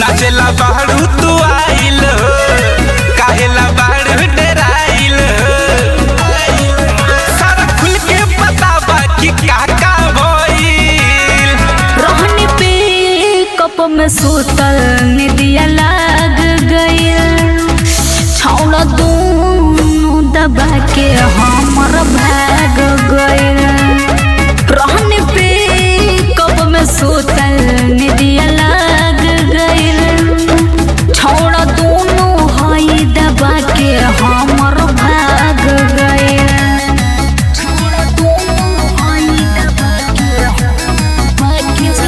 नाचेला बाहरू तू आइल हो काहेला बाहरू डराइल हो सारा खुल के बताबा कि का का भइल रहनी पे कप में सुतल निदिया लाग गइल छौड़ा दूनु दबा के हमर भाग गइल रहनी पे कप में सुतल निदिया लाग गइल छौड़ा दूनु हई दबा के हमर भाग गइल छौड़ा दूनु हई दबा के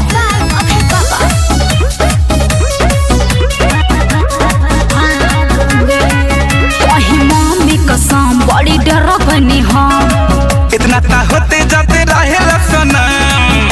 कसम बड़ी डर बनी हम इतना ता होते जाते रहेला सनम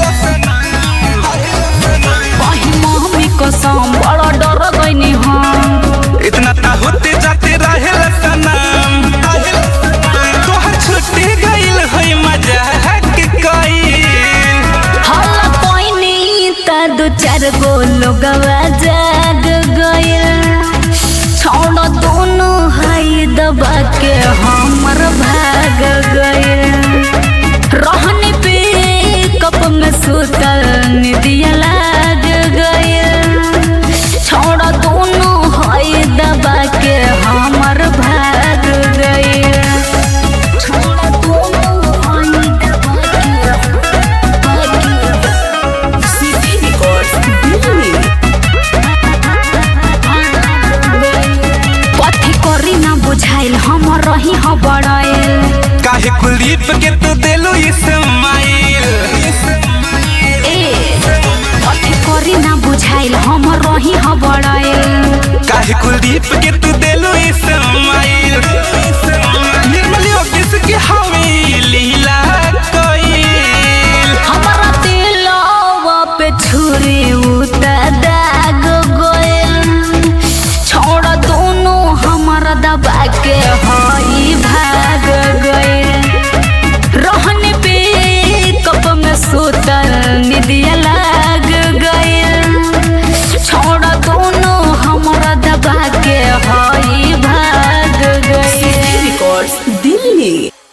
वही मम्मी कसम बड़ा डर गईनी हम इतना ता होते जाते रहेला सनम तोहर छुट्टी गइल है मजाक कइल हल्ला कोइनी त दो चार गो लोगवा जाग गइल छोड़ दोनों हाई दबा के हमर भाग गइल रहनी पे कप में सुतल निदिया लाग गइल छोड़ दोनों हाई दबा के हमर भाग गइल छोड़ दोनों हाई दबा के भाग गइल CD Records Delhi. कथी करी ना बुझाइल हम रही ह बड़ाइल काहे कुलदीप के तू देलू इस्माइल ए कथी करी ना बुझाइल हम रही ह बड़ाइल काहे कुलदीप के तू देलू इस्माइल निर्मल योगेश के हवे लीला कइल हमरा दिलवा पे छुरी उता दाग गइल छोड़ दोनों हमरा दबा के हई भाग गइल रहने पे कप में सुतल निदिया लाग गइल छोड़ दोनों हमरा दबा के हई भाग गइल CD Records Delhi.